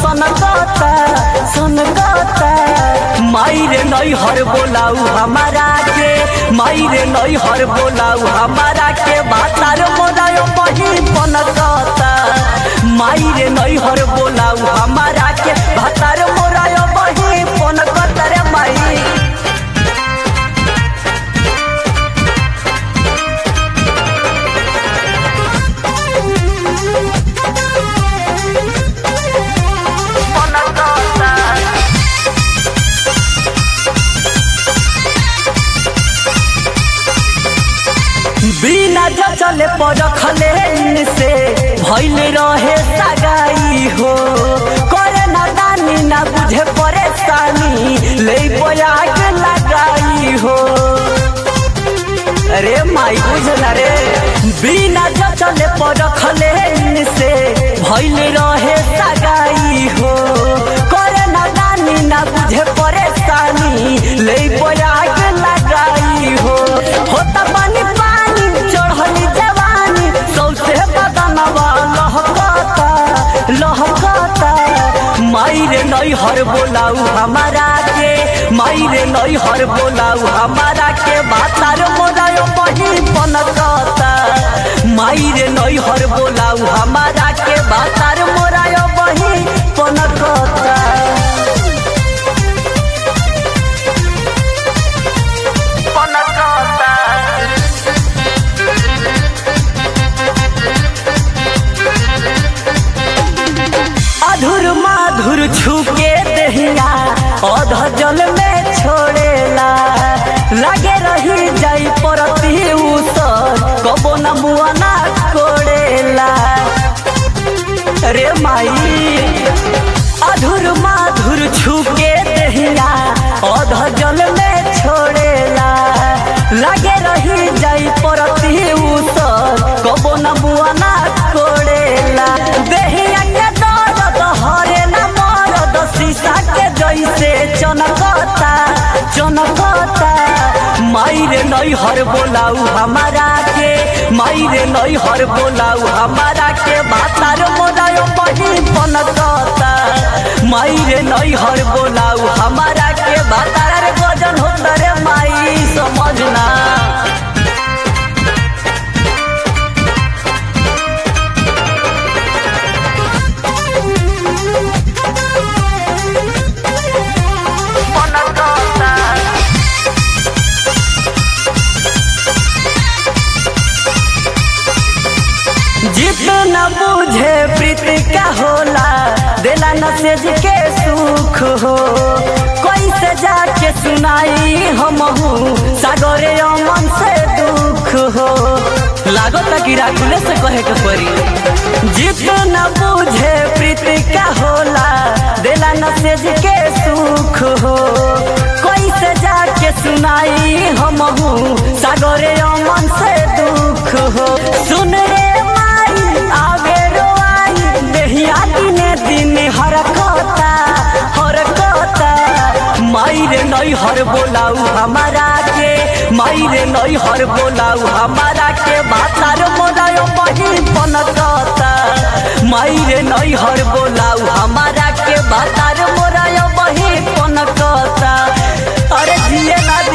सनकता सनकता मायरे नई हर बोलाऊ हमारा के मायरे नई हर बोलाऊ हमारा के बातार मोदायो बही पनकता मायरे नई हर बोलाऊ हमारा के बातार मोरायो बही पनकता रे माई बिना जचले परखले से भैले रहे सगाई हो करे ना दानी ना बुझे परेशानी ले बयाग लगाई हो अरे माई बुझला रे बिना जचले परखले से भैले रहे सगाई हो करे ना दानी ना बुझे परेशानी ले बयाग लगाई हो होता पानी पानी चढ़ली जवानी सौसे बदनवा लहकता लहकता मायरे नई हर बोलाऊ हमारा के मायरे नई हर बोलाऊ हमारा के बातार मोदायो बही पनकता मायरे नई हर बोलाऊ हमारा के बातार मोरायो बही पनकता पनकता अधुर माधुर छुके दहिया अध जल में छोड़ेला लगे रही जाई परती उसर कबो न मुआ ना कोड़ेला रे माई अधुर माधुर छुके दहिया अध जल में छोड़ेला लगे रही जाई परती उसर कबो न मुआ ना कोड़ेला देहिया के दर्द हरे न मरद शीशा के जैसे चनकता चनकता मायरे नई हर बोलाऊ हमारा के मायरे नई हर बोलाऊ हमारा के बातार मोदायो बही पनकता मायरे नई हर बोलाऊ हमारा के बातार रे गजन होता रे माई समझना जितना बुझे प्रीति का होला दिला नसेज के सुख हो कैसे जाके सुनाई हम सागरे अमन से दुख हो लागत कि राखुले से कहे के परी जितना बुझे प्रीति का होला दिला नसेज के सुख हो कैसे जाके सुनाई हम सागरे अमन से दुख हो सुन रे माई आगे रोआई देहिया दिने दिने हरकता हरकता मायरे नई हर बोलाऊ हमारा के मायरे नई हर बोलाऊ हमारा के बातार मोदायो बही पनकता मायरे नई हर बोलाऊ हमारा के बातार मोरायो बही पनकता अरे जिए ना